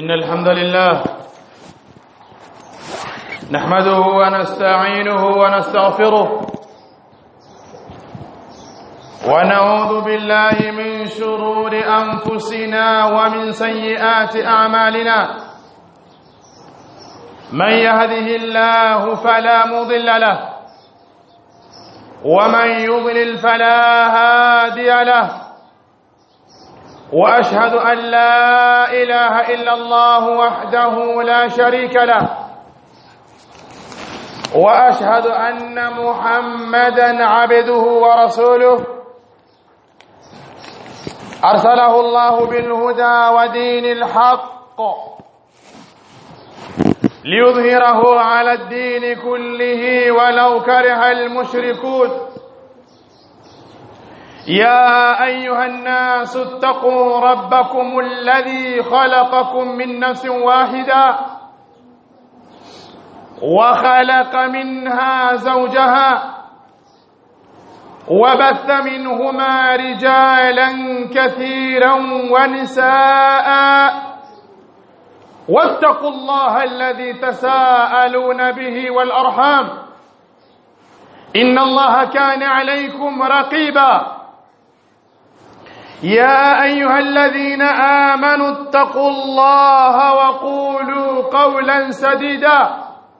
إن الحمد لله نحمده ونستعينه ونستغفره ونعوذ بالله من شرور أنفسنا ومن سيئات أعمالنا من يهده الله فلا مضل له ومن يضلل فلا هادي له واشهد ان لا اله الا الله وحده لا شريك له واشهد ان محمدا عبده ورسوله ارسله الله بالهدى ودين الحق ليظهره على الدين كله ولو كره المشركون يا ايها الناس اتقوا ربكم الذي خلقكم من نفس واحده وخلق منها زوجها وبث منهما رجالا كثيرا ونساء واتقوا الله الذي تساءلون به والارحام ان الله كان عليكم رقيبا يا ايها الذين امنوا اتقوا الله وقولوا قولا سديدا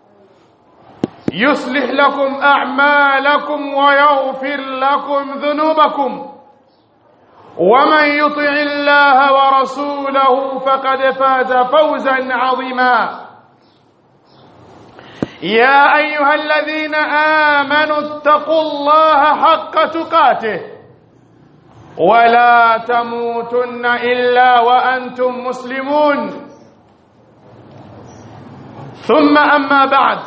يصلح لكم اعمالكم ويغفر لكم ذنوبكم ومن يطع الله ورسوله فقد فاز فوزا عظيما يا ايها الذين امنوا اتقوا الله حق تقاته ولا تموتن الا وانتم مسلمون ثم اما بعد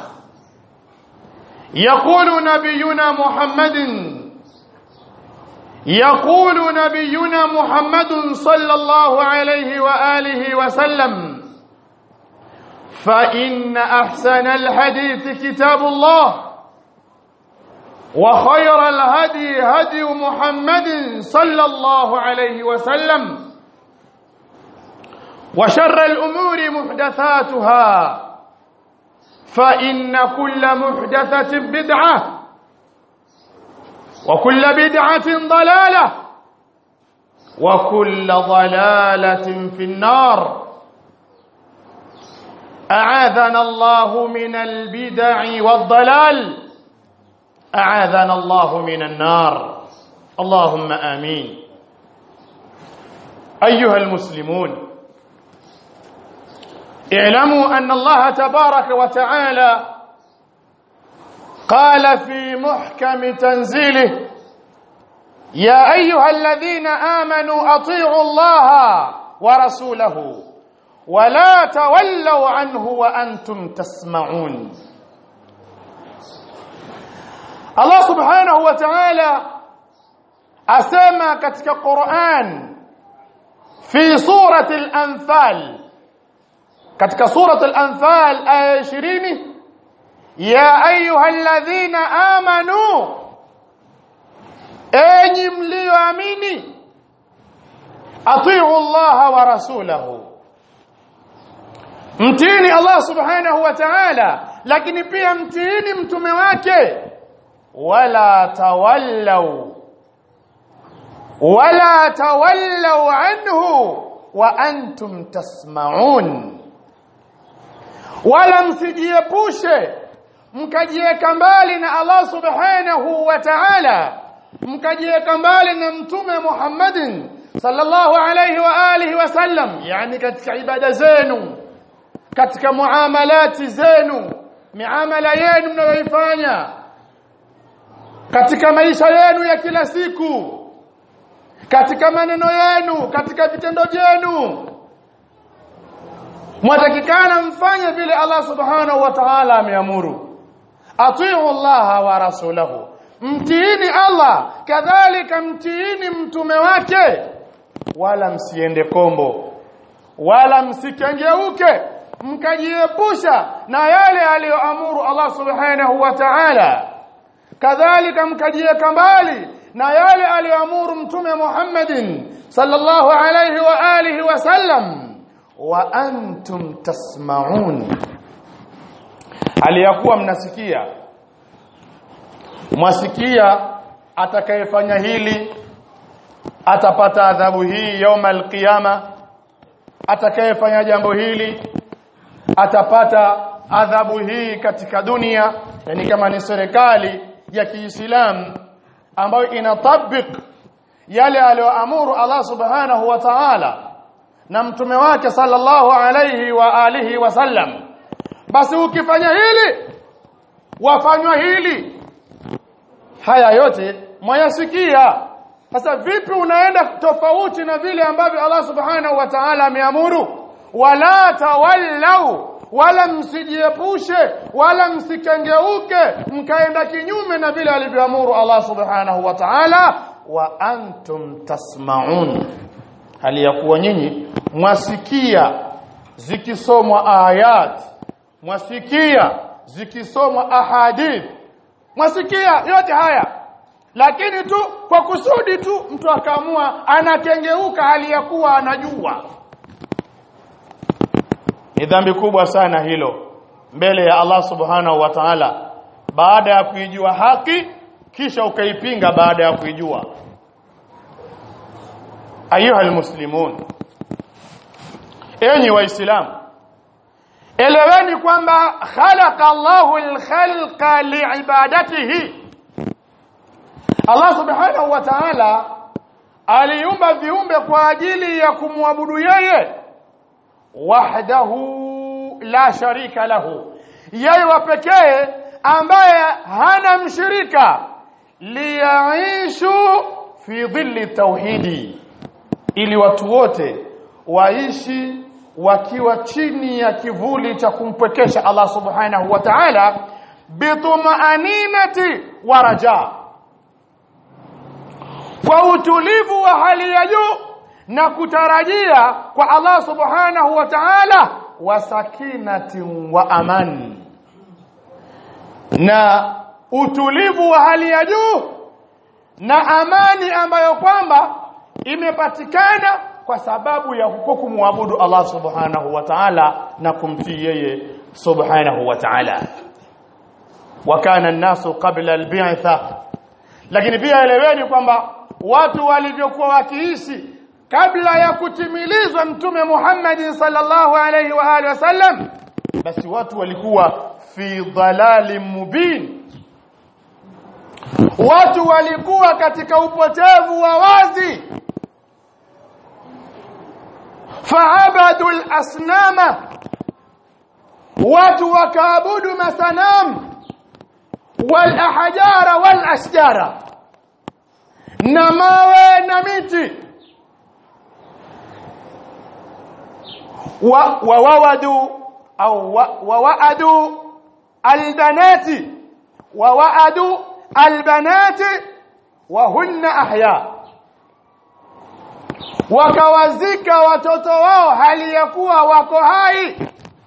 يقول نبينا محمد يقول نبينا محمد صلى الله عليه واله وسلم فان احسن الحديث كتاب الله وخير الهدي هدي محمد صلى الله عليه وسلم وشر الامور محدثاتها فان كل محدثه بدعه وكل بدعه ضلاله وكل ضلاله في النار اعاذنا الله من البدع والضلال اعاذنا الله من النار اللهم امين ايها المسلمون اعلموا ان الله تبارك وتعالى قال في محكم تنزيله يا ايها الذين امنوا اطيعوا الله ورسوله ولا تولوا عنه وانتم تسمعون Allah subhanahu wa ta'ala asema katika Qur'an fi surati al-anfal katika surati al-anfal aya 20 ya ayyuhalladhina amanu enyi mlioamini atiu Allah wa rasulahu mtini Allah subhanahu wa ta'ala lakini pia mtini mtume wake ولا تولوا ولا تولوا عنه وانتم تسمعون ولا msijiepushe mkajiweka mbali na Allah subhanahu wa ta'ala mkajiweka mbali na mtume Muhammadin sallallahu alayhi wa alihi wasallam yani katika ibada zenu katika muamalati zenu miamala yenu mnayoifanya katika maisha yenu ya kila siku katika maneno yenu katika vitendo vyenu mwatakikana mfanye vile Allah subhanahu wa ta'ala ameamuru atiu Allah wa rasulahu mtiini Allah kadhalika mtiini mtume wake wala msiende kombo wala msikengeuke mkajiepusha na yale aliyoamuru Allah subhanahu wa ta'ala kadhalika mkajiweka mbali na yale aliyoamuru mtume Muhammadin sallallahu alayhi wa alihi wasallam wa antum tasma'un aliyakuwa mnasikia mwasikia atakayefanya hili atapata adhabu hii yauma alqiyama atakayefanya jambo hili atapata adhabu hii katika dunia yani kama ni serikali ya Kiislamu ambayo inatabik yale aliyoamuru Allah subhanahu wa ta'ala na mtume wake sallallahu alayhi wa alihi wasallam basi ukifanya hili wafanywa hili haya yote mwayasikia sasa vipi unaenda tofauti na vile ambavyo Allah subhanahu wa ta'ala ameamuru wala tawallau wala msijiepushe wala msikengeuke mkaenda kinyume na vile alivyoamuru Allah subhanahu wa ta'ala wa antum tasma'un hali ya kuwa nyinyi mwasikia zikisomwa ayat mwasikia zikisomwa ahadith mwasikia yote haya lakini tu kwa kusudi tu mtu akaamua anakengeuka hali ya kuwa anajua ni dhambi kubwa sana hilo mbele ya Allah subhanahu wa ta'ala baada ya kuijua haki kisha ukaipinga baada ya kuijua ayuha almuslimun enyi waislamu eleweni kwamba khalaqa Allahu alkhalqa liibadatihi Allah subhanahu wa ta'ala aliumba viumbe kwa ajili ya kumwabudu yeye wahdahu la sharika lahu yeye wa pekee ambaye hana mshirika liyaishu fi dhilli tauhidi ili watu wote waishi wakiwa chini ya kivuli cha kumpwekesha Allah subhanahu wa ta'ala bitumaaninati wa raja kwa utulivu wa hali ya juu na kutarajia kwa Allah subhanahu wa ta'ala wa sakinati wa amani na utulivu wa hali ya juu na amani ambayo kwamba imepatikana kwa sababu ya huko kumwabudu Allah subhanahu wa ta'ala na kumtii yeye subhanahu wa ta'ala wa kana an-nasu qabla al-bi'tha lakini pia eleweni kwamba watu walivyokuwa wakiishi kabla ya kutimilizwa mtume Muhammad sallallahu alaihi wa alihi wasallam basi watu walikuwa fi dhalalin mubin watu walikuwa katika upotevu wa wazi faabadu al-asnama watu wakaabudu masanam wal ahjara wal ashjara na mawe na miti ووودوا أو ووعدوا البنات ووعدوا البنات وهن أحياء wakawazika watoto wao hali ya kuwa wako hai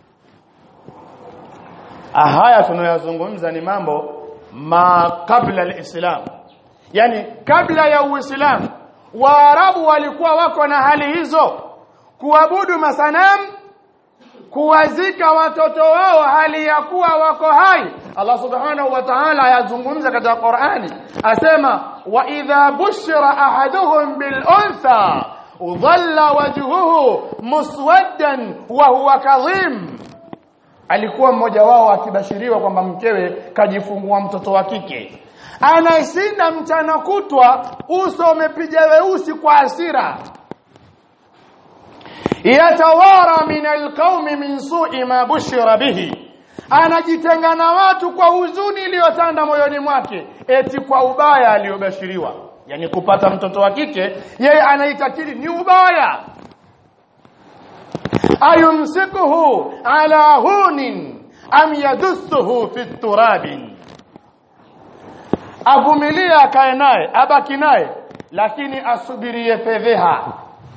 haya tunayozungumza ni mambo ma kabla alislam yani kabla ya uislamu waarabu walikuwa wako na hali hizo kuabudu masanamu kuwazika watoto wao hali ya kuwa wako hai Allah subhanahu wa ta'ala yazungumza katika Qur'ani asema wa idha bushira ahaduhum bil untha dhalla wajhuhu muswaddan wa huwa kadhim alikuwa mmoja wao akibashiriwa kwamba mkewe kajifungua mtoto wa kike anashinda mchana kutwa uso umepiga weusi kwa hasira yatawara min alqaumi min su'i ma bushira bihi anajitenga na watu kwa huzuni iliyotanda moyoni mwake eti kwa ubaya aliyobashiriwa yani kupata mtoto wa kike yeye anaitakili ni ubaya ayumsikuhu ala hunin am yadussuhu fi turabin avumilia akae naye abaki naye lakini asubirie fedheha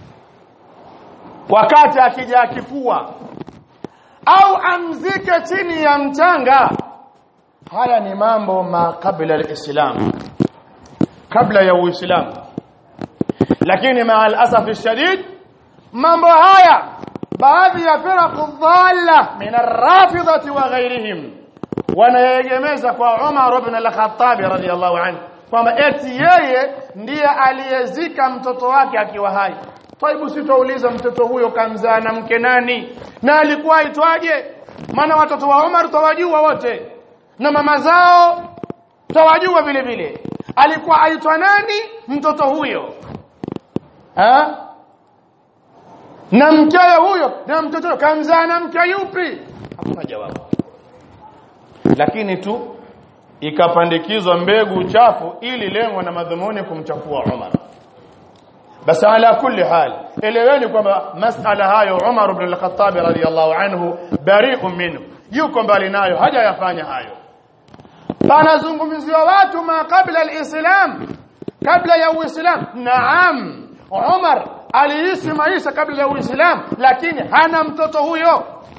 wakati akija akifua au amzike chini ya mchanga haya ni mambo ma kabla alislam kabla ya uislamu lakini maa alasafi shadid mambo haya baadhi ya firaqu dhalla min ar-rafidati wa ghairihim wanaegemeza kwa Umar ibn al-Khattab radiyallahu anhu kwamba eti yeye ndiye aliyezika mtoto wake akiwa hai Taibu sitauliza mtoto huyo kamzaa na mke nani na alikuwa aitwaje maana watoto wa Umar tawajua wote na mama zao tawajua vile vile alikuwa aitwa nani mtoto huyo ha? na mkewe huyo na mtoto huyo kamzaa na mke yupi hakuna jawabu lakini tu ikapandikizwa mbegu chafu ili lengo na madhumuni kumchafua Umar basi ala kulli hal eleweni kwamba masala hayo Umar ibn al-Khattab radiyallahu anhu bari'un minhu yuko mbali nayo hajayafanya hayo panazungumziwa watu ma kabla al-islam kabla ya uislam naam Umar aliishi maisha kabla ya uislam lakini hana mtoto huyo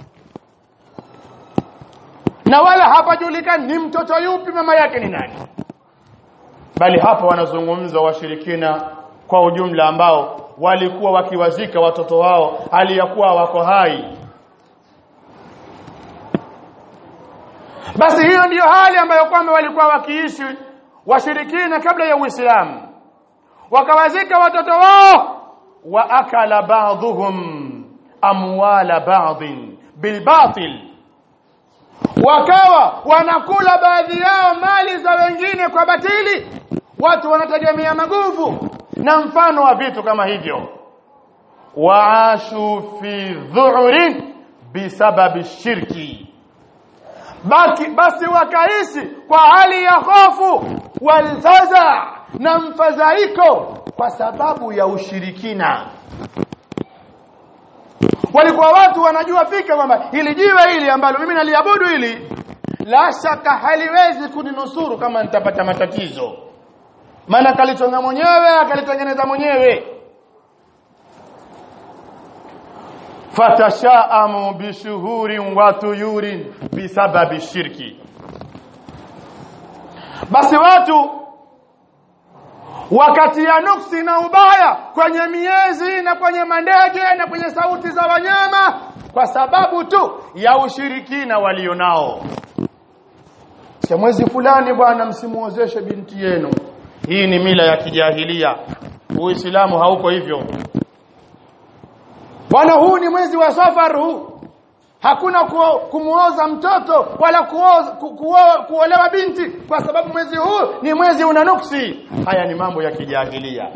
na wala hapajulikani ni mtoto yupi mama yake ni nani bali hapa wanazungumza washirikina kwa ujumla ambao walikuwa wakiwazika watoto wao aliyakuwa wako hai basi hiyo ndiyo hali ambayo kwamba walikuwa wakiishi washirikina kabla ya Uislamu wakawazika watoto wao wa akala ba'dhum amwala ba'dhin bilbatil wakawa wanakula baadhi yao mali za wengine kwa batili watu wanategemea maguvu na mfano wa vitu kama hivyo waashu fi dhu'rin bisababi shirki baki basi wakaishi kwa hali ya hofu walfaza na mfadhaiko kwa sababu ya ushirikina walikuwa watu wanajua fika kwamba hili jiwe hili ambalo mimi naliabudu hili la shaka haliwezi kuninusuru kama nitapata matatizo maana kalichonga mwenyewe akalitengeneza mwenyewe fatashaamu bishuhurin wa tuyurin bisababi shirki basi watu wakati ya nuksi na ubaya kwenye miezi na kwenye mandege na kwenye sauti za wanyama kwa sababu tu ya ushirikina walionao cha mwezi fulani bwana msimuozeshe binti yenu hii ni mila ya kijahilia uislamu hauko hivyo bwana huu ni mwezi wa safar huu hakuna kumuoza mtoto wala kuoza, ku, kuo, kuolewa binti kwa sababu mwezi huu ni mwezi una nuksi haya ni mambo ya kijahilia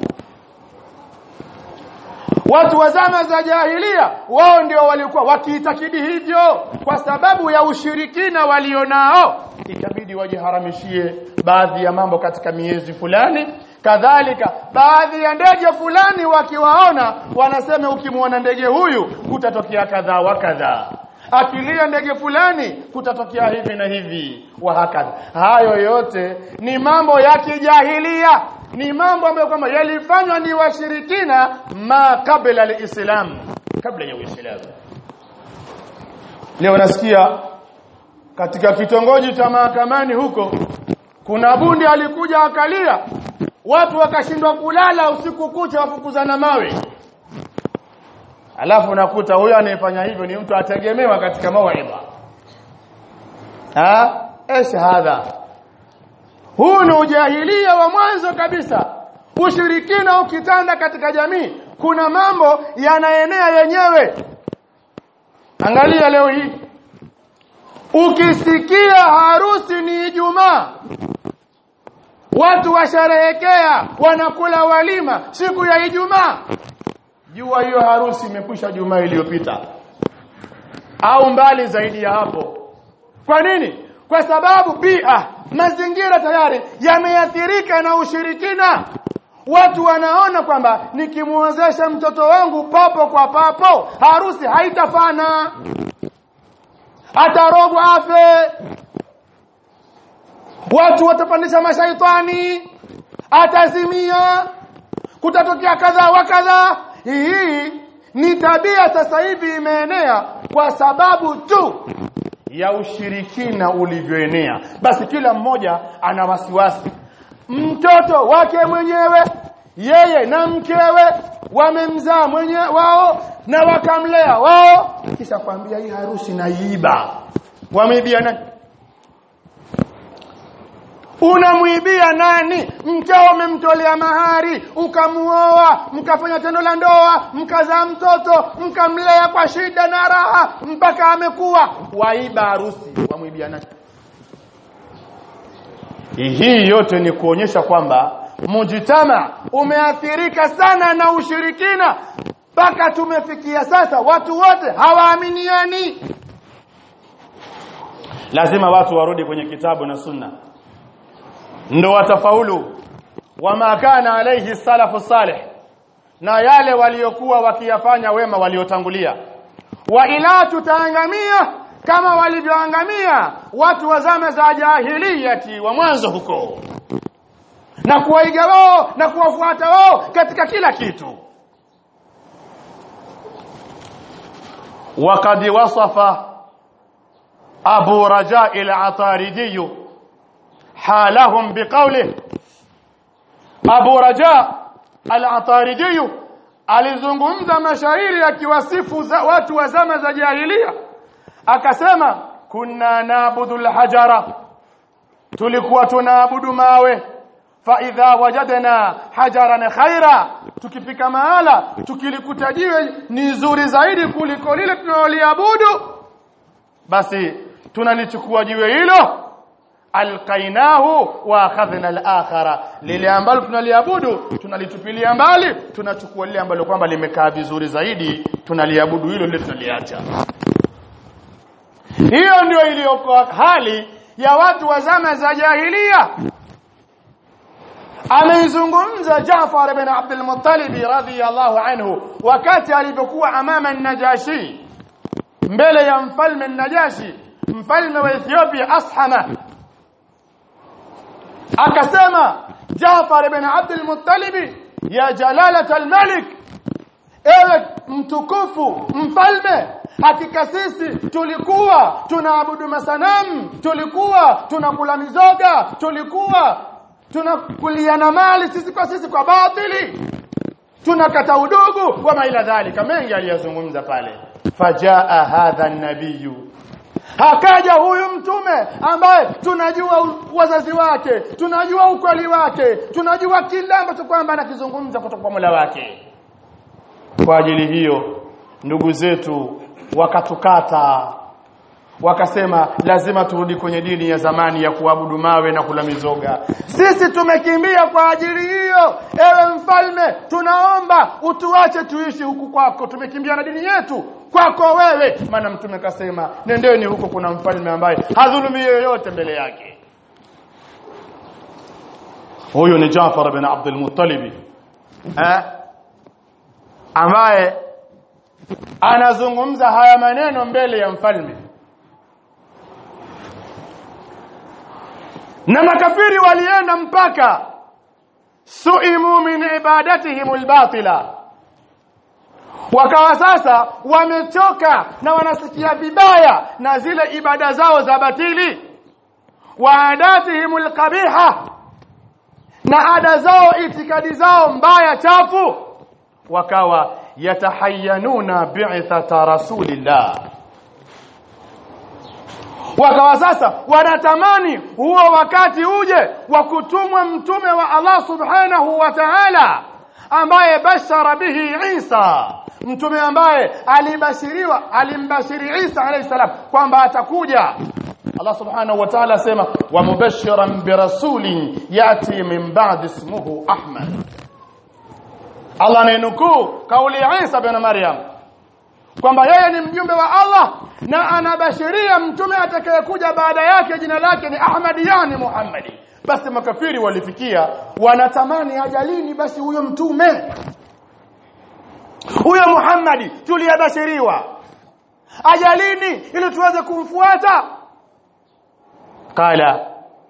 watu wa zama za jahilia wao ndio walikuwa wakiitakidi hivyo kwa sababu ya ushirikina walionao ikabidi wajiharamishie baadhi ya mambo katika miezi fulani kadhalika baadhi ya ndege fulani wakiwaona wanasema ukimwona ndege huyu kutatokea kadhaa wa kadhaa akilia ndege fulani kutatokea hivi na hivi wa hakadha hayo yote ni mambo ya kijahilia ni mambo ambayo kwamba yalifanywa ni washirikina ma kabla alislam kabla ya uislamu leo nasikia katika kitongoji cha mahakamani huko kuna bundi alikuja akalia watu wakashindwa kulala usiku kucha wafukuzana mawe alafu unakuta huyo anayefanya hivyo ni mtu ategemewa katika mawaidha ah ايش hadha huu ni ujahilia wa mwanzo kabisa ushirikina ukitanda katika jamii kuna mambo yanaenea yenyewe angalia leo hii ukisikia harusi ni Ijumaa watu washerehekea wanakula walima siku ya Ijumaa jua hiyo harusi imekwisha Jumaa iliyopita au mbali zaidi ya hapo kwa nini kwa sababu bia mazingira tayari yameathirika na ushirikina watu wanaona kwamba nikimuozesha mtoto wangu papo kwa papo harusi haitafana atarogwa afe watu watapandisha mashaitani atazimia kutatokea kadhaa wa kadhaa hii ni tabia sasa hivi imeenea kwa sababu tu ya ushirikina ulivyoenea basi kila mmoja ana wasiwasi mtoto wake mwenyewe yeye na mkewe wamemzaa mwenye wao na wakamlea wao kisha kwambia hii harusi naiba wameibia nani unamwibia nani mkeo umemtolea mahari ukamuoa mkafanya tendo la ndoa mkazaa mtoto mkamlea kwa shida na raha mpaka amekuwa waiba harusi wamwibia nani hii yote ni kuonyesha kwamba mujitama umeathirika sana na ushirikina mpaka tumefikia sasa watu wote hawaaminiani lazima watu warudi kwenye kitabu na sunna ndo watafaulu wama kana alayhi salafu salih na yale waliokuwa wakiyafanya wema waliotangulia wa ila tutaangamia kama walivyoangamia watu wa zama za jahiliyati wa mwanzo huko na kuwaiga wao na kuwafuata wao katika kila kitu وقد وصف أبو رجاء العطاردي حالهم بقوله أبو رجاء العطاردي alizungumza mashairi akiwasifu watu wa zama za jahilia akasema kunna naabudu alhajara tulikuwa tunaabudu mawe fa idha wajadna hajaran khaira tukifika mahala tukilikuta jiwe ni zuri zaidi kuliko lile tunaloliabudu basi tunalichukua jiwe hilo alqainahu wa akhadhna al-akhara lile ambalo tunaliabudu tunalitupilia mbali tunachukua lile ambalo kwamba limekaa vizuri zaidi tunaliabudu hilo lile tunaliacha hiyo ndio iliyokuwa hali ya watu wa zama za jahilia ameizungumza Jaafar ibn Abdul Muttalib radhiyallahu anhu wakati alipokuwa amama an-Najashi mbele ya mfalme an-Najashi mfalme wa Ethiopia Ashama akasema Jaafar ibn Abdul Muttalib ya jalalat al-malik ewe mtukufu mfalme hakika sisi tulikuwa tunaabudu masanamu tulikuwa tunakula mizoga tulikuwa tunakuliana mali sisi kwa sisi kwa batili tunakata udugu wa maila dhalika mengi aliyozungumza pale fajaa hadha nabiyu hakaja huyu mtume ambaye tunajua wazazi wake tunajua ukweli wake tunajua kila ambacho kwamba anakizungumza kutoka kwa Mola wake kwa ajili hiyo ndugu zetu wakatukata wakasema lazima turudi kwenye dini ya zamani ya kuabudu mawe na kula mizoga sisi tumekimbia kwa ajili hiyo ewe mfalme tunaomba utuache tuishi huku kwako tumekimbia na dini yetu kwako wewe maana mtume kasema nendeni huko kuna mfalme ambaye hadhulumi yoyote mbele yake huyo ni Jaafar bin Abdul Muttalib eh ambaye anazungumza haya maneno mbele ya mfalme na makafiri walienda mpaka suimu min ibadatihim albatila wakawa sasa wamechoka na wanasikia vibaya na zile ibada zao za batili wa adatihim alqabiha na ada zao itikadi zao mbaya chafu wakawa yatahayyanuna bi'thata rasulillah wakawa sasa wanatamani huo wakati uje wa kutumwa mtume wa Allah subhanahu wa ta'ala ambaye bashara bihi Isa mtume ambaye alibashiriwa alimbashiri Isa alayhi salam kwamba atakuja Allah subhanahu wa ta'ala asema wa mubashiran birasulin yati min ba'di ismuhu Ahmad Allah anainukuu kauli ya Isa bin Maryam kwamba yeye ni mjumbe wa Allah na anabashiria mtume atakayekuja baada yake jina lake ni Ahmad yani Muhammadi basi makafiri walifikia wanatamani ajalini basi huyo mtume huyo Muhammadi tuliyabashiriwa ajalini ili tuweze kumfuata qala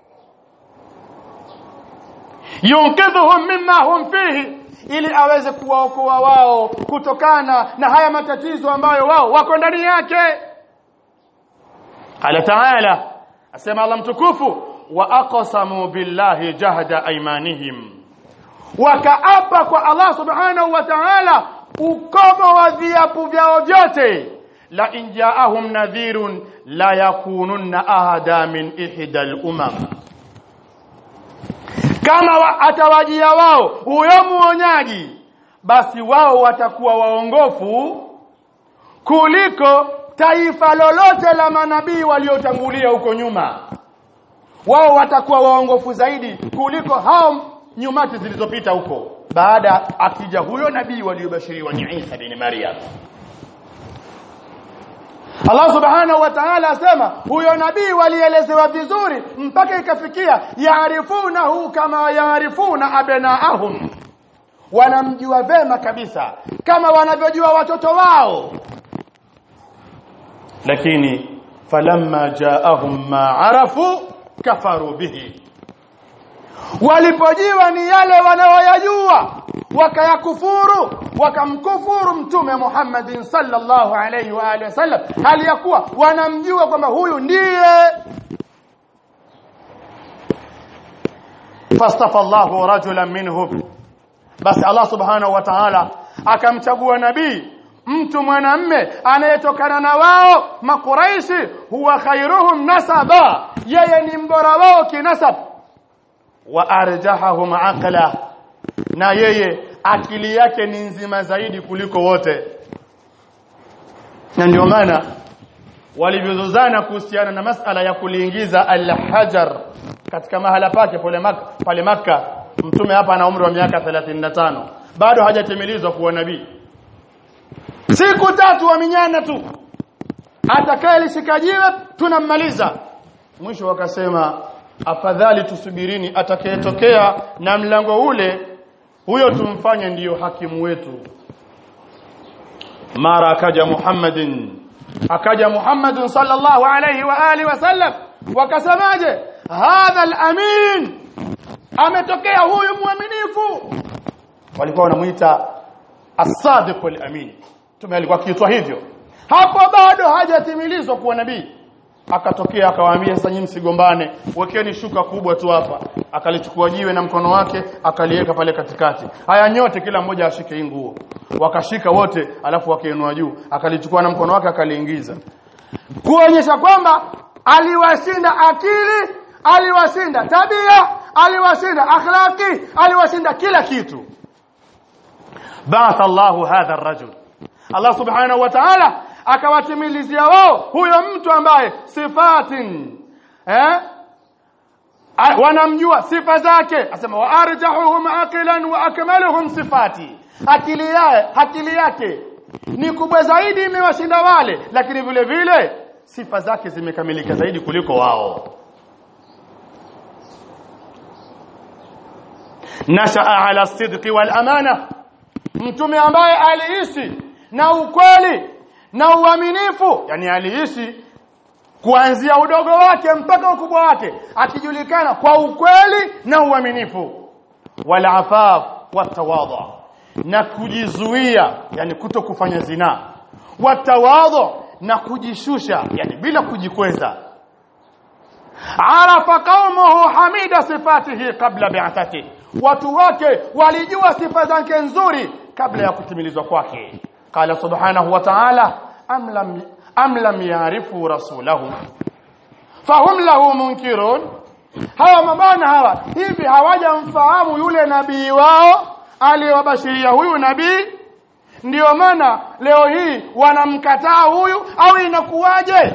yunkidhuhum mimma hum fihi ili aweze kuwaokoa wao kutokana na haya matatizo ambayo wao wako ndani yake qala taala asema Allah mtukufu wa aqsamu billahi jahda aymanihim wakaapa kwa Allah subhanahu wa ta'ala ukomo wa viapo vyao vyote la in ja'ahum nadhirun la yakununna ahada min ihda al-umam kama wa, atawajia wao huyo muonyaji basi wao watakuwa waongofu kuliko taifa lolote la manabii waliotangulia huko nyuma wao watakuwa waongofu zaidi kuliko hao nyumati zilizopita huko baada akija huyo nabii waliobashiriwa ni Isa bin Maryam Allah subhanahu wa ta'ala asema huyo nabii walielezewa vizuri mpaka ikafikia yaarifunahu kama yaarifuna abnaahum wanamjua vema kabisa kama wanavyojua watoto wao lakini falamma jaahum ma arafu kafaru bihi walipojiwa ni yale wanaoyajua wakayakufuru wakamkufuru mtume Muhammadin sallallahu alayhi wa alihi wasallam hali ya kuwa wanamjua kwamba huyu ndiye fastafa Allahu rajulan minhum basi Allah subhanahu wa ta'ala akamchagua nabii mtu mwanamme anayetokana na wao makuraishi huwa khairuhum nasaba yeye ni mbora wao kinasab wa arjahahum aqla na yeye akili yake ni nzima zaidi kuliko wote na ndio maana walivyozozana kuhusiana na masala ya kuliingiza al-hajar katika mahala pake pale maka, pale maka mtume hapa ana umri wa miaka 35 bado hajatimilizwa kuwa nabii siku tatu wa minyana tu atakayelishika jiwe tunammaliza mwisho wakasema afadhali tusubirini atakayetokea na mlango ule huyo tumfanye ndiyo hakimu wetu mara akaja Muhammadin akaja Muhammadin sallallahu alayhi wa alihi wasallam wakasemaje hadha al-amin ametokea huyu mwaminifu walikuwa wanamuita as-sadiq al-amin tume alikuwa kiitwa hivyo hapo bado hajatimilizwa kuwa nabii akatokea akawaambia sasa nyinyi msigombane wekeni shuka kubwa tu hapa akalichukua jiwe na mkono wake akaliweka pale katikati haya nyote kila mmoja ashike hii nguo wakashika wote alafu wakainua juu akalichukua na mkono wake akaliingiza kuonyesha kwamba aliwashinda akili aliwashinda tabia aliwashinda akhlaqi aliwashinda kila kitu ba'atha Allahu hadha ar-rajul Allah subhanahu wa ta'ala akawatimilizia wao huyo mtu ambaye sifatin eh wanamjua sifa zake asema wa arjahuhum aqilan wa akmaluhum sifati akili yake akili yake ni kubwa zaidi imewashinda wale lakini vile vile sifa zake zimekamilika zaidi kuliko wao nashaa ala sidqi wal amana mtume ambaye aliishi na ukweli na uaminifu yani aliishi kuanzia udogo wake mpaka ukubwa wake akijulikana kwa ukweli na uaminifu wal afaf watawadha na kujizuia yani kuto kufanya zina watawadha na kujishusha yani bila kujikweza arafa qaumuhu hamida sifatihi qabla bi'athati watu wake walijua sifa zake nzuri kabla ya kutimilizwa kwake qala subhanahu wa ta'ala am lam am lam ya'rifu rasulahu fahum lahu munkirun hawa mabana hawa hivi hawajamfahamu yule nabii wao aliyowabashiria huyu nabii ndio maana leo hii wanamkataa huyu au inakuwaje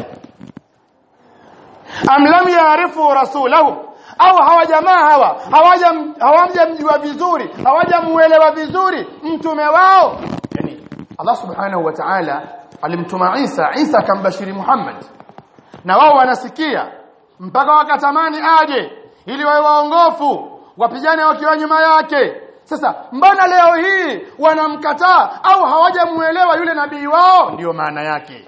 am lam ya'rifu rasulahu au hawa jamaa hawa hawajamjua vizuri hawajamuelewa vizuri mtume wao yani Allah subhanahu wa ta'ala alimtuma Isa Isa akambashiri Muhammad na wao wanasikia mpaka wakatamani aje ili wawe waongofu wapigane wakiwa nyuma yake sasa mbona leo hii wanamkataa au hawajamuelewa yule nabii wao ndiyo maana yake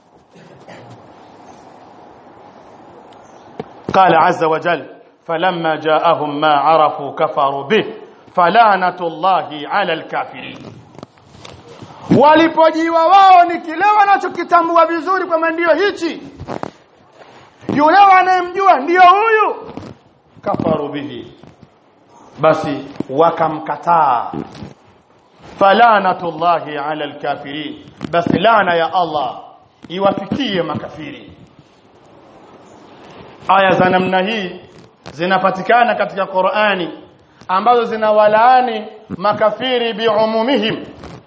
قال عز وجل فلما جاءهم ما عرفوا كفروا به فلعنة الله على الكافرين walipojiwa wao ni kile wanachokitambua vizuri kwamba ndio hichi yule wanayemjua ndio huyu kafaru bihi basi wakamkataa falanatullahi ala alkafirin basi laana ya Allah iwafikie makafiri aya za namna hii zinapatikana katika Qur'ani ambazo zinawalaani makafiri biumumihim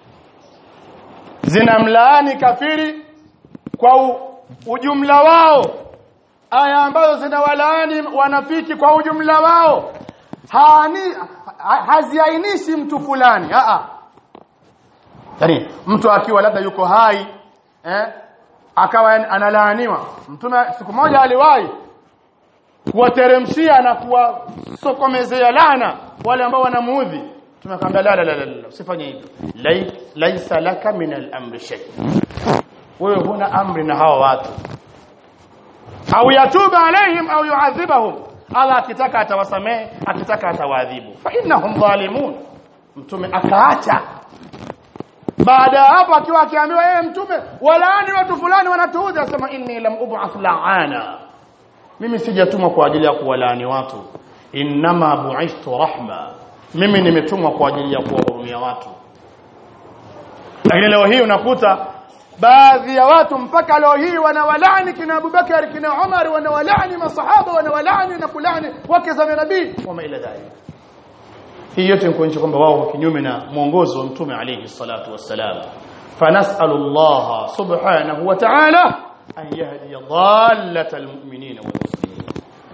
zinamlaani kafiri kwa u, ujumla wao aya ambazo zinawalaani wanafiki kwa ujumla wao haani ha, haziainishi mtu fulani a a yani mtu akiwa labda yuko hai eh akawa analaaniwa mtume siku moja aliwahi kuwateremshia na kuwasokomezea laana wale ambao wanamuudhi tumekwambia la la la la usifanye hivyo laisa laka min al-amri shay wewe huna amri na hawa watu au yatuba alaihim au yuadhibahum Allah akitaka atawasamehe akitaka atawaadhibu fa innahum zalimun mtume akaacha baada ya hapo akiwa akiambiwa yeye mtume walaani watu fulani wanatuudhi asema inni lam ub'ath la'ana mimi sijatumwa kwa ajili ya kuwalaani watu innama bu'ithtu rahma mimi nimetumwa kwa ajili ya kuwahurumia watu lakini leo hii unakuta baadhi ya watu mpaka leo hii wanawalaani kina Abubakar kina Umar wanawalaani masahaba wanawalaani na kulani wake za nabii wama ila dhalik hii yote ni kuonyesha kwamba wao kinyume na mwongozo wa mtume alayhi salatu wassalam fanasalu Allah subhanahu wa ta'ala an yahdi dhallata almu'minin wal muslimin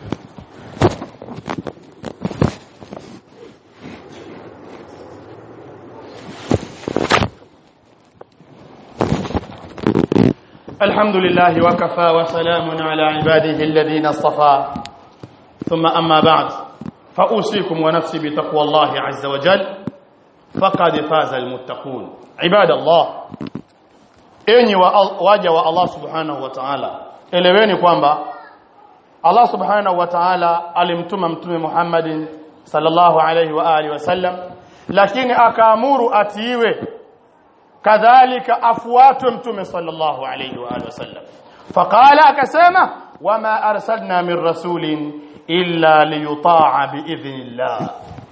الحمد لله وكفى وسلام على عباده الذين اصطفى ثم أما بعد فأوصيكم ونفسي بتقوى الله عز وجل فقد فاز المتقون عباد الله enyi waja wa Allah subhanahu wa ta'ala eleweni kwamba Allah subhanahu wa ta'ala alimtuma mtume Muhammadin sallallahu alayhi wa alihi wasallam lakini akaamuru atiiwe kadhalika afuatwe mtume sallallahu alayhi wa alihi wasallam faqala akasema wama arsalna min rasulin illa liyuta'a biidhnillah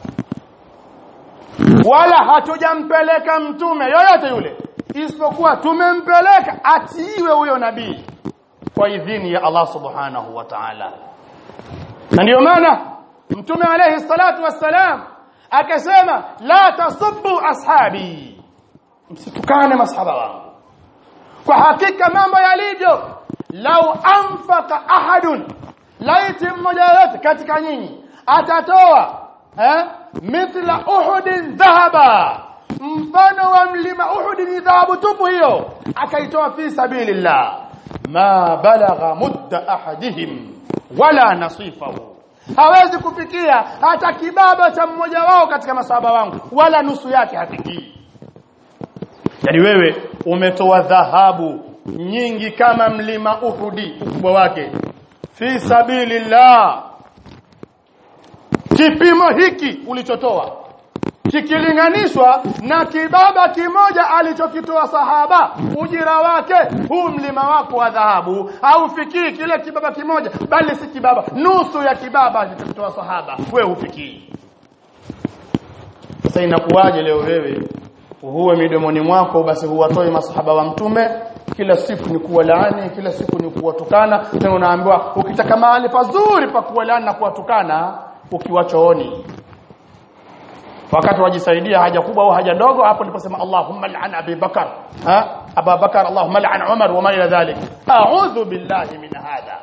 wala hatujampeleka mtume yoyote yule isipokuwa tumempeleka atiiwe huyo nabii kwa idhini ya Allah subhanahu wa ta'ala na ndio maana mtume alayhi salatu wassalam akasema la tasubbu ashabi msitukane masahaba wangu kwa hakika mambo yalivyo lau anfaqa ahadun laiti mmoja yote katika nyinyi atatoa eh mithla uhudin dhahaba mfano wa mlima uhud ni dhahabu tupu hiyo akaitoa fi sabilillah ma balagha mudda ahadihim wala nasifahu hawezi kufikia hata kibaba cha mmoja wao katika masahaba wangu wala nusu yake hafikii yani wewe umetoa dhahabu nyingi kama mlima uhudi ukubwa wake fi sabilillah kipimo hiki ulichotoa kikilinganishwa na kibaba kimoja alichokitoa sahaba ujira wake huu mlima wako wa dhahabu haufikii kile kibaba kimoja bali si kibaba nusu ya kibaba alichokitoa sahaba wewe hufikii sasa inakuwaje leo wewe huwe midomoni mwako basi huwatoi masahaba wa mtume kila siku ni kuwalaani kila siku ni kuwatukana tena unaambiwa ukitaka mahali pazuri pa kuwalaani na kuwatukana ukiwa chooni wakati wajisaidia haja kubwa au haja ndogo hapo niliposema Allahumma la'an Abi Bakar ha Abu Bakar Allahumma la'an Umar wa ma ila dhalik a'udhu billahi min hadha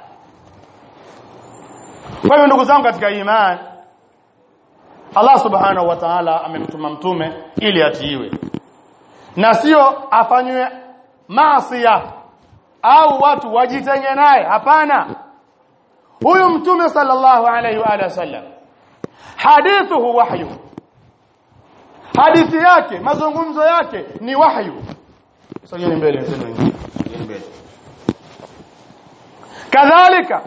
kwa hiyo ndugu zangu katika imani Allah subhanahu wa ta'ala amemtuma mtume ili atiiwe na sio afanywe maasiya au watu wajitenge naye hapana huyu mtume sallallahu alayhi wa alihi wasallam hadithuhu wahyu hadithi yake mazungumzo yake ni wahyu sogeni mbele mtendo wengine sogeni mbele kadhalika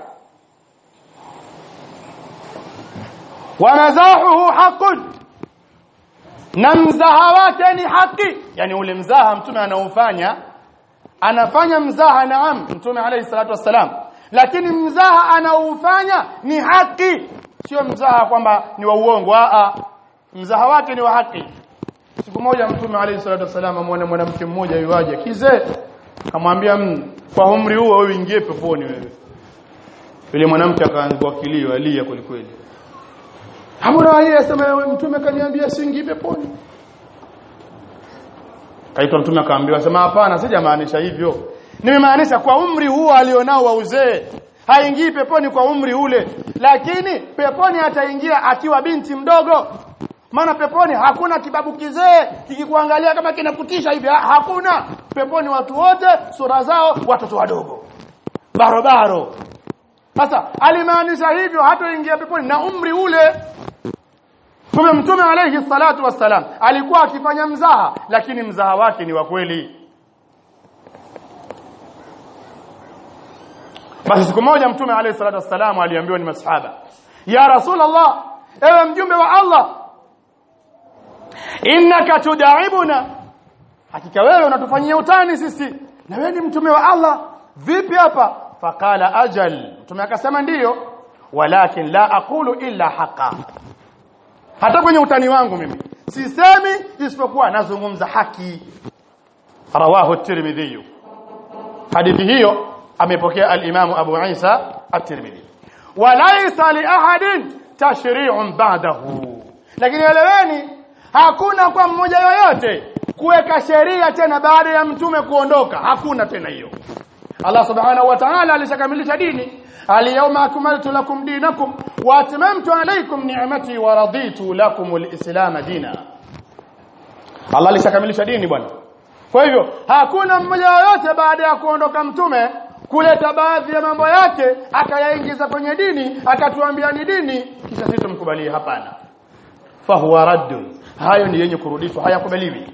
wa mazahuhu haqqun na mzaha wake ni haki yani ule mzaha mtume anaofanya anafanya mzaha naam mtume alayhi salatu wassalam lakini mzaha anaofanya ni haki sio mzaha kwamba ni wa uongo a mzaha wake ni wa haki siku moja mtume alayhi salatu wasallam amwona mwanamke mmoja yuaje kizee akamwambia kwa umri huo wewe ingie peponi wewe yule mwanamke akaanza kilio alia kwelikweli Hamura yeye asema mtume kaniambia siingie peponi kaitwa mtume akaambiwa sema hapana sijamaanisha hivyo nimemaanisha kwa umri huo alionao wa uzee haingii peponi kwa umri ule lakini peponi ataingia akiwa binti mdogo maana peponi hakuna kibabu kizee kikikuangalia kama kinakutisha hivi hakuna peponi watu wote sura zao watoto wadogo barobaro sasa alimaanisha hivyo hatoingia peponi na umri ule Kumbe Mtume alayhi salatu wassalam alikuwa akifanya mzaha lakini mzaha wake ni wa kweli. Basi siku moja Mtume alayhi salatu wassalam aliambiwa ni masahaba, "Ya Rasulullah, ewe mjumbe wa Allah, innaka tudaibuna." Hakika wewe unatufanyia utani sisi. Na wewe ni mtume wa Allah. Vipi hapa? Faqala ajal. Mtume akasema ndiyo, walakin la aqulu illa haqa hata kwenye utani wangu mimi sisemi isipokuwa nazungumza haki rawahu at-tirmidhi hadithi hiyo amepokea al-imam abu isa at-tirmidhi walaysa li ahadin tashri'un ba'dahu lakini eleweni hakuna kwa mmoja yoyote kuweka sheria tena baada ya mtume kuondoka hakuna tena hiyo Allah subhanahu wa ta'ala alishakamilisha dini اليوم أكملت لكم دينكم وأتممت عليكم نعمتي ورضيت لكم الإسلام دينا Allah alishakamilisha dini bwana kwa hivyo hakuna mmoja yoyote baada ya kuondoka mtume kuleta baadhi ya mambo yake akayaingiza kwenye dini akatuambia ni dini kisha sisi tumkubalie hapana fahuwa raddun hayo ni yenye kurudishwa hayakubaliwi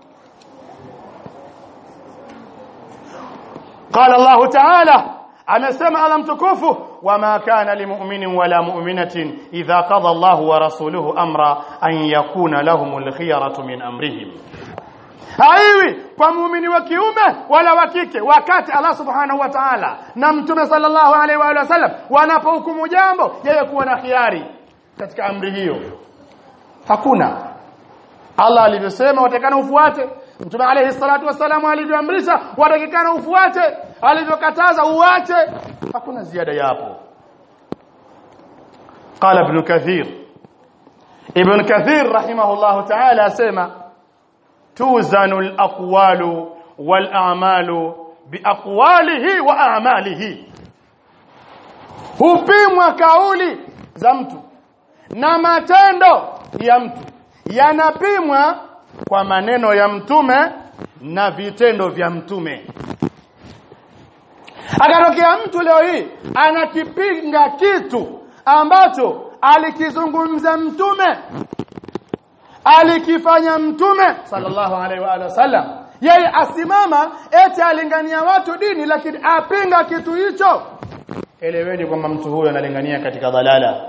قال الله تعالى amesema ala mtukufu wama kana limu'minin wala mu'minatin idha qada Allahu wa rasuluhu amra an yakuna lahumul khiyaratu min amrihim haiwi kwa muumini wa kiume wala wa kike wakati Allah subhanahu wa ta'ala na mtume sallallahu alaihi wa sallam wanapohukumu jambo yeye kuwa na khiari katika amri hiyo hakuna Allah alivyosema watakana ufuate Mtume alayhi salatu wasallam alivyoamrisha watakikana ufuate alivyokataza uache hakuna ziada yapo قال ابن كثير ابن كثير رحمه الله تعالى اسمع توزن الاقوال والاعمال باقواله واعماله hupimwa kauli za mtu na matendo ya mtu yanapimwa kwa maneno ya mtume na vitendo vya mtume akatokea mtu leo hii anakipinga kitu ambacho alikizungumza mtume alikifanya mtume sallallahu alaihi wa wasallam yeye asimama eti alingania watu dini lakini apinga kitu hicho eleweni kwamba mtu huyo analingania katika dhalala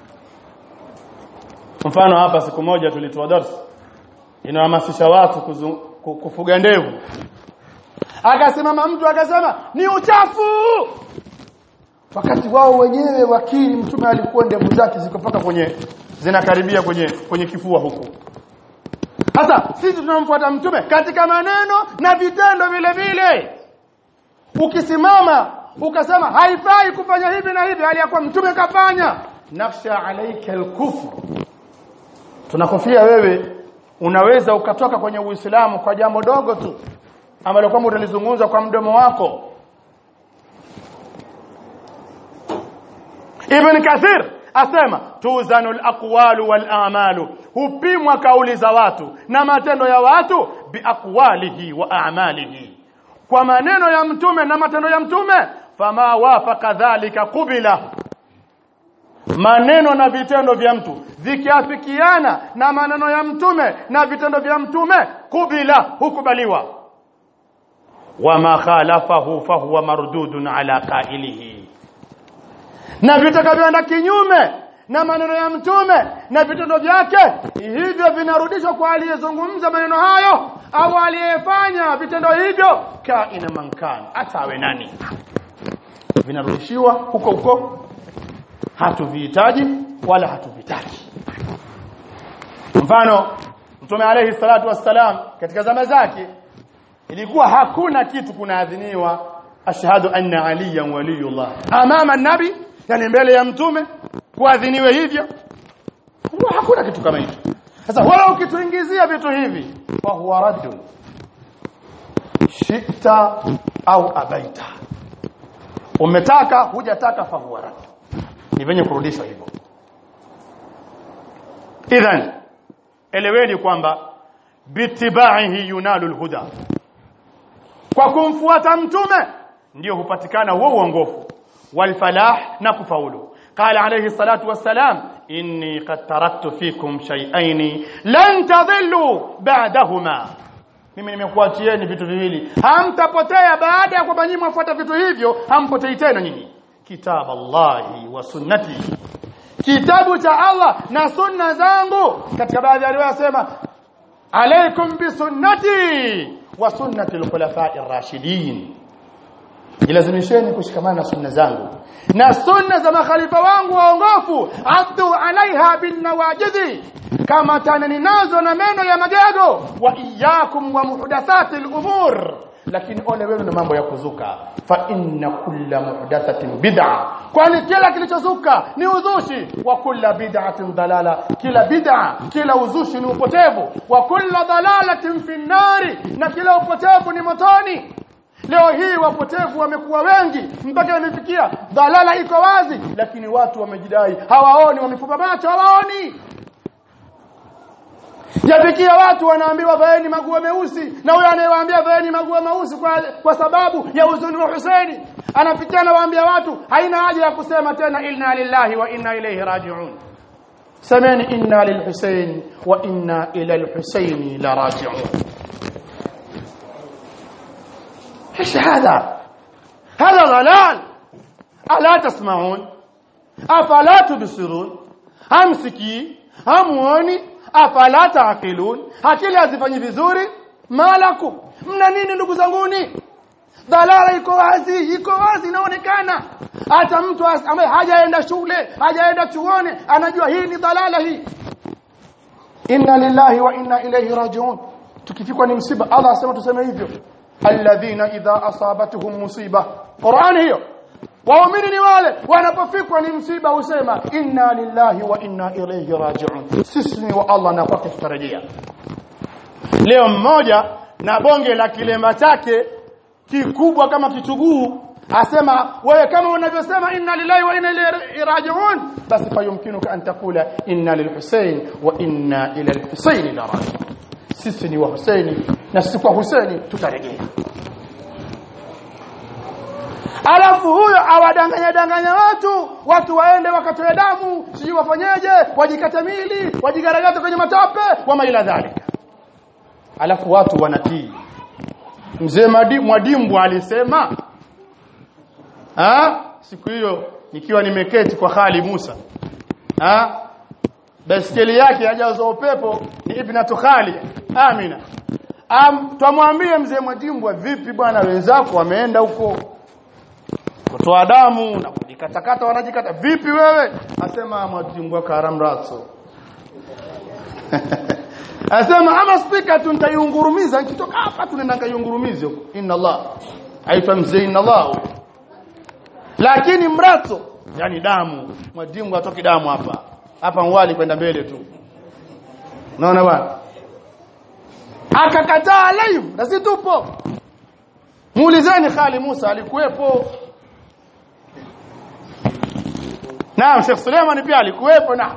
mfano hapa siku moja tulitoa darasa inahamasisha watu kuzu, kufuga ndevu akasimama mtu akasema ni uchafu wakati wao wenyewe wakili mtume alikuwa ndevu zake ziko mpaka kwenye zinakaribia kwenye kwenye kifua huku sasa sisi tunamfuata mtume katika maneno na vitendo vile vile ukisimama ukasema haifai kufanya hivi na hivi hali ya kuwa mtume kafanya nafsha alaika alkufr tunakofia wewe unaweza ukatoka kwenye uislamu kwa jambo dogo tu ambalo kwamba utalizungumza kwa mdomo wako Ibn Kathir asema tuzanu al-aqwalu wal-a'malu hupimwa kauli za watu na matendo ya watu biaqwalihi wa a'malihi kwa maneno ya mtume na matendo ya mtume fama wafaqa dhalika qubila maneno na vitendo vya mtu vikiafikiana na maneno ya mtume na vitendo vya mtume kubila hukubaliwa wama khalafahu fahuwa mardudun ala qailihi na vitakavyoenda kinyume na maneno ya mtume na vitendo vyake hivyo vinarudishwa kwa aliyezungumza maneno hayo au aliyefanya vitendo hivyo kaina mankan hata awe nani vinarudishiwa huko huko hatuvihitaji wala hatuvitaki mfano mtume alayhi salatu wassalam katika zama zake ilikuwa hakuna kitu kunaadhiniwa ashhadu anna aliyan waliyullah amama nabi yani mbele ya mtume kuadhiniwe hivyo huwa hakuna kitu kama hicho sasa wala ukituingizia vitu hivi fa huwa raddun shita au abaita umetaka hujataka fa huwa radd ni venye kurudishwa hivyo idhan eleweni kwamba bitibaihi yunalu alhuda kwa kumfuata mtume ndio hupatikana huo uongofu walfalah na kufaulu قال عليه الصلاة والسلام إني قد تركت فيكم شيئين لن تضلوا بعدهما mimi nimekuachieni vitu viwili hamtapotea baada ya kwamba nyinyi mwafuata vitu hivyo hampotei tena nyinyi kitab Allahi wa sunnati kitabu cha Allah na sunna zangu katika baadhi ya riwaya sema alaikum bi sunnati wa sunnati al-khulafa'i ar-rashidin jilazimisheni kushikamana na sunna zangu na sunna za makhalifa wangu waongofu addu alaiha bin nawajidhi kama tanani nazo na meno ya magego wa iyyakum wa muhdathati al-umur lakini ole wenu na mambo ya kuzuka fa inna kulla muhdathatin bid'a kwani kila kilichozuka ni uzushi wa kulla bid'atin dalala kila bid'a kila uzushi ni upotevu wa kulla dalalatin fi nari na kila upotevu ni motoni leo hii wapotevu wamekuwa wengi mpaka imefikia dalala iko wazi lakini watu wamejidai hawaoni wamefupa macho hawaoni yafikia watu wanaambiwa vaeni maguo meusi na huyo anayewaambia vaeni maguo meusi kwa, kwa sababu ya uzuni wa Husaini anafikia anawaambia watu haina haja ya kusema tena inna lillahi wa inna ilayhi raji'un semeni inna lilhusain wa inna ila alhusaini la raji'un ايش هذا هذا ضلال الا تسمعون افلا تبصرون hamsikii hamuoni afala taaqilun akili hazifanyi vizuri malakum mna nini ndugu zanguni dalala iko wazi iko wazi inaonekana hata mtu ambaye hajaenda shule hajaenda chuoni anajua hii ni dalala hii inna lillahi wa inna ilayhi rajiun tukifikwa ni msiba Allah asema tuseme hivyo alladhina idha asabatuhum musiba Qur'an hiyo waumini ni wale wanapofikwa ni msiba husema inna lillahi wa inna ilayhi raji'un sisi ni wa Allah na kwake tutarejea leo mmoja na bonge la kilema chake kikubwa kama kituguu asema wewe kama unavyosema inna lillahi wa inna ilayhi raji'un basi fayumkinuka an taqula inna lilhusayn wa inna ila alhusayn la raji'un sisi ni wa Husaini na sisi kwa Husaini tutarejea alafu huyo awadanganya danganya watu watu waende wakatoe damu sijui wafanyeje wajikate mili wajigaragaze kwenye matope wama ila dhalika alafu watu wanatii mzee Mwadimbu alisema ha? siku hiyo nikiwa nimeketi kwa Khali Musa ha? baskeli yake hajazo upepo ni ibnatu Khali Amina Am, twamwambie mzee Mwadimbu vipi bwana wenzako wameenda huko kutoa damu na kujikatakata wanajikata vipi wewe asema Mwadimbu karam raso asema ama spika tu nitaiungurumiza nikitoka hapa tunaenda kaiungurumize huko inna Allah aitwa mzee inna Allah lakini mrato yani damu Mwadimbu atoki damu hapa hapa mwali kwenda mbele tu unaona bwana akakataa live na si tupo muulizeni Khali Musa alikuwepo Naam Sheikh Suleiman pia alikuwepo na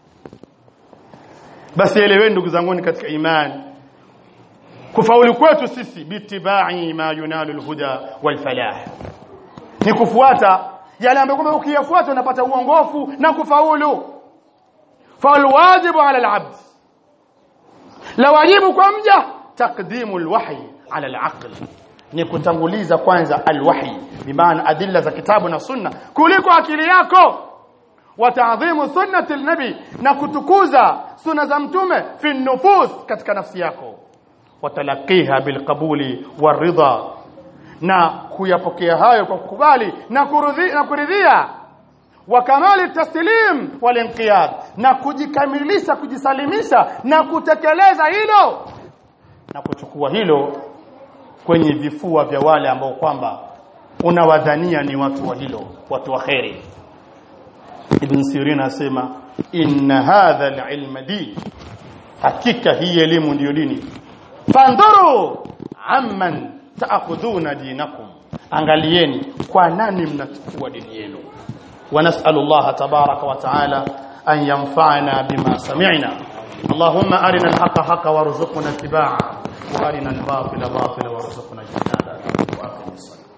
basi eleweni ndugu zangu katika imani kufaulu kwetu sisi bitibai ma yunalu alhuda walfalah ni kufuata yale ambayo kwamba ukiyafuata unapata uongofu na kufaulu falwajibu ala alabd la wajibu kwa mja taqdimu alwahyi ala alaql ni kutanguliza kwanza alwahyi bimaana adilla za kitabu na sunna kuliko akili yako wa ta'dhimu sunnati alnabi na kutukuza sunna za mtume fi nufus katika nafsi yako watalaqiha bilqabuli waridha na kuyapokea hayo kwa kukubali na kuridhia na kuridhia wa kamali taslim wal inqiyad na kujikamilisha kujisalimisha na kutekeleza hilo na kuchukua hilo kwenye vifua vya wale ambao kwamba unawadhania ni watu wa hilo watu wa khairi ibn sirin asema inna hadha al-ilma din hakika hii elimu ndiyo dini fandhuru amman taakhudhuna dinakum angalieni kwa nani mnachukua dini yenu ونسأل الله تبارك وتعالى أن ينفعنا بما سمعنا اللهم أرنا الحق حقا وارزقنا اتباعه وأرنا الباطل باطلا وارزقنا اجتنابه وأقم الصلاة